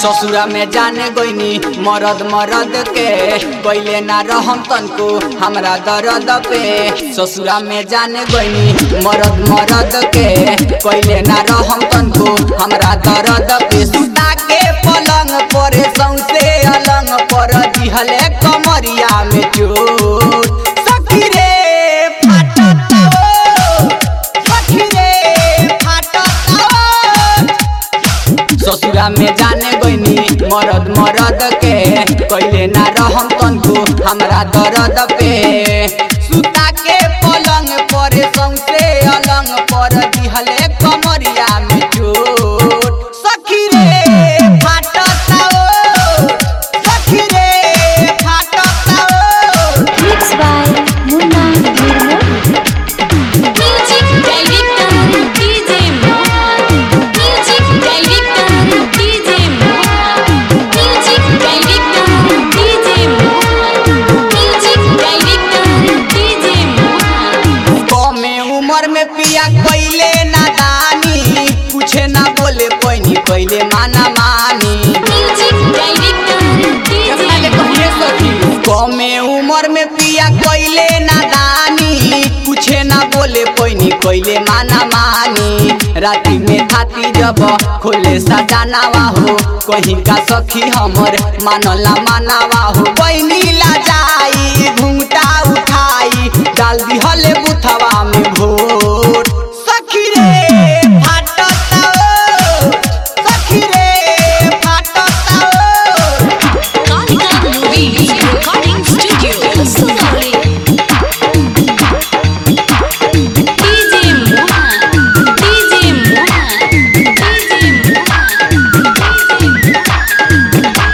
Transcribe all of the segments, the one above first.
ससुरा में जाने गईनी मरद मरद के पहले ना रहम तनको हमरा दर्द पे ससुरा में जाने गईनी मरद मरद के पहले ना रहम तनको हमरा दर्द पे सुता के पलंग पर सौसे अलंग पर दिहले कमरिया में चोट सखी रे फाटत ओ, सखी रे फाटत ओ। ससुरा में जाने गईनी मरद मरद के कैले ना रहम तनको हमरा दर्द पे सुता के पलंग पर सौसे अलंग पर दिहले कमरिया में चोट सखी रे फाटत ओ, सखी रे फाटत ओ। Mixed by Munna Nirmo. Music director DJ Mohan. Music director DJ Mohan. Music director DJ Mohan. Music director DJ Mohan. कमे उम्र में पिया कैले नादानी कुछ ना बोले पैनी कैले माना मानी Music director DJ कमे उम्र में पिया कैले नादानी कुछ ना बोले पैनी कैले माना मानी राति में थाती जब खोले सजानावा हो कहीं का सखी हमर मानला मानावा हो पैनी ला जाई घूंटा उठाई डाल दिहले बुथवा में भोर सखी रे फाटत ओ, सखी रे फाटत ओ। Kalika Movies Recording Studio Sonali DJ Mohan DJ Mohan DJ Mohan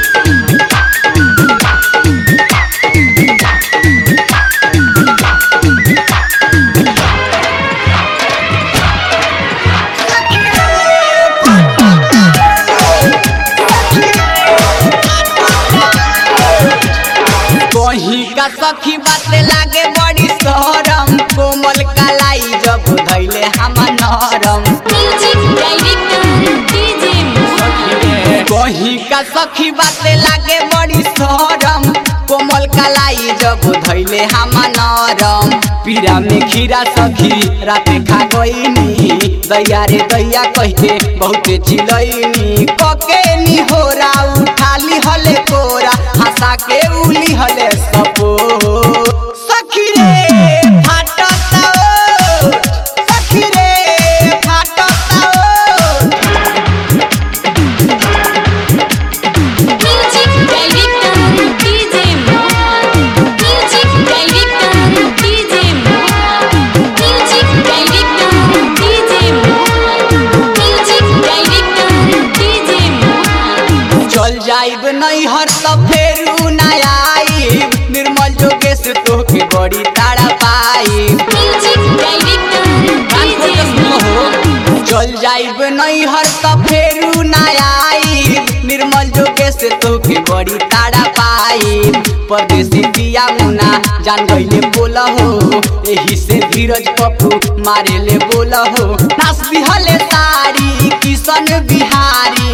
कहीं का सखी बाते लागे बड़ी शरम कोमल कलाई जब धैले हम नरम Music director DJ Mohan कहीं का सखी बाते लागे बड़ी शरम कोमल कलाई जब धैले हम नरम पीरा में खीरा सखी राते खा गईनी दैया रे दैया कह के बहुते चिलैनी कके नी होरा उठाली हले कोरा हंसा के उली हले सपो सखी रे फाटत ओ, सखी रे फाटत ओ। Music director DJ Mohan Music director DJ Mohan Music director DJ Mohan Music director DJ Mohan चल जाइब नहीं हर तब फेरू ना आइब निर्मल जोगेश तोहके बड़ी ताड़ा पाइब Music director DJ Mohan चल जाइब नहीं हर तब फेरू ना आइब निर्मल जोगेश तोहके बड़ी ताड़ा पाइब परदेसी पिया मुना जान गईले बोल हो एही से धीरज पप्पू मारे ले बोल हो नाच बिहले तारी किशन बिहारी